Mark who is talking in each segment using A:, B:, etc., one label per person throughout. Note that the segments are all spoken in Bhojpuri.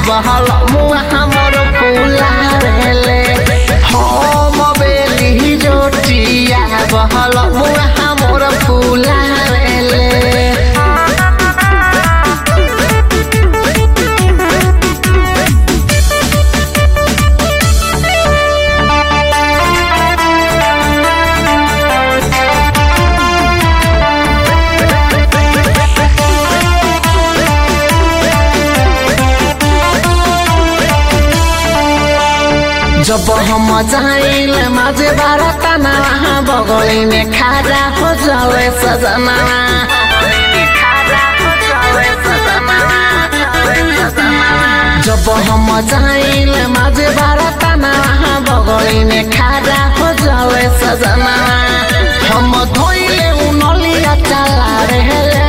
A: बहल मुआ हमर फूला रेले हम बेली जोटिया बहल मुआ हमर फूला रेले जब हम जाइल माझे बारतना बगली में खाजा हो जावे सजना जब हम जाइल माझे बारतना बगली में खाजा हो जावे सजना हम धोइले उनलिया चला रहे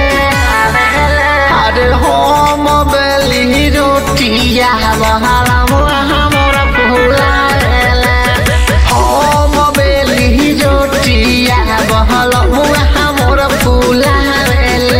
A: अरे हम बेली रोटिया बहाला मुआ हमर फूला रेले हम बेली रोटिया बहल मुआ हमर फूला रेले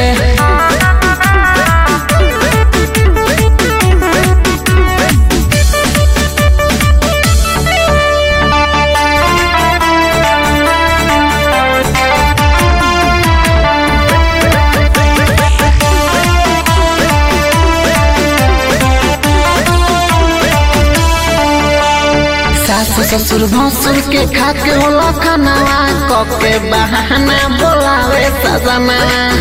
A: सासु ससुर भसुर के खाके होला खानावा कके बहाना बोलावे सजना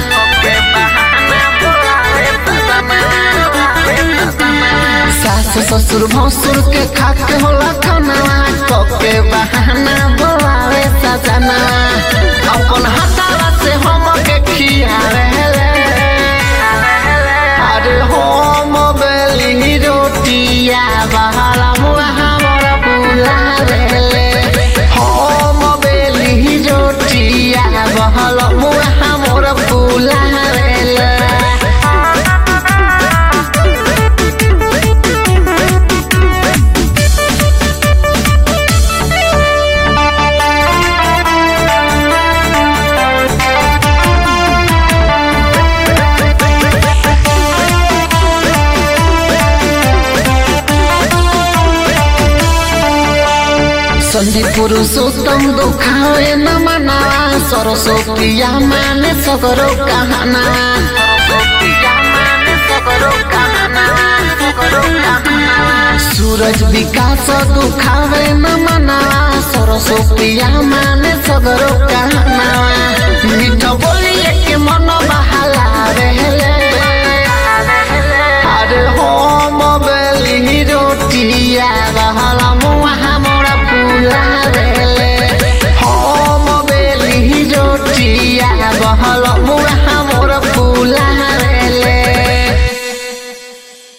A: सासु ससुर भसुर के खाके होला खानावा कके बहाना बोलावे सजना अपन हाथावा से हम के खियावे अरे हम बेली रोटिया बहाला मुआ हमर फूला रेले हम बेली रोटिया बहल मुआ हमर फूला रेले सन्धि पुरुषोत्तम दुखावे न मना सरस्वतीया माने सगरो कहना सूरज विकास दुखावे न मना सरस्वतीया माने सगरो कहना मीठ बोलिए के मन बहाला रहले